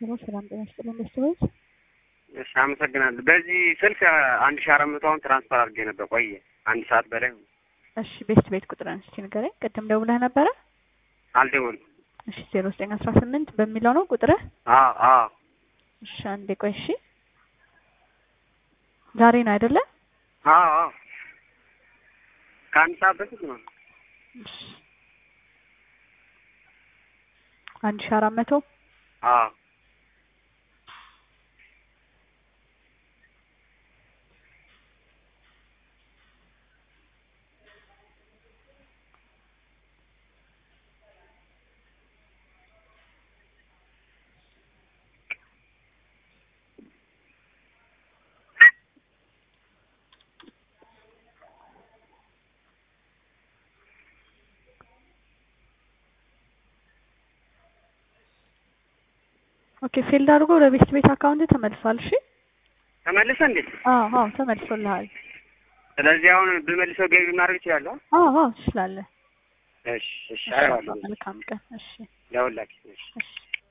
ሄሎ ሰላም ጤና ይስጥልኝ ቤተሰቦች። እሺ አመሰግናለሁ። በዚህ ስልክ አንድ ሺህ አራት መቶ አሁን ትራንስፈር አድርጌ ነበር ቆየ አንድ ሰዓት በላይ እሺ ቤት ቤት ቁጥርን እስኪ ንገረኝ። ቅድም ደውለህ ነበረ? አልደወልኩም። እሺ ዜሮ ዘጠኝ አስራ ስምንት በሚለው ነው ቁጥርህ? አዎ አዎ እሺ አንዴ ቆይ እሺ። ዛሬ ነው አይደለ? አዎ አዎ ከአንድ ሰዓት በፊት ነው። እሺ አንድ ሺህ አራት መቶ አዎ ኦኬ ፊልድ አድርጎ ወደ ቤት ቤት አካውንት ተመልሷል። እሺ ተመልሰ እንዴ? አዎ አዎ ተመልሶልሃል። ስለዚህ አሁን ብመልሰው ገቢ ማድረግ እችላለሁ? አዎ አዎ ትችላለህ። እሺ እሺ አየዋለሁ። መልካም ቀን። እሺ ለሁላችን እሺ እሺ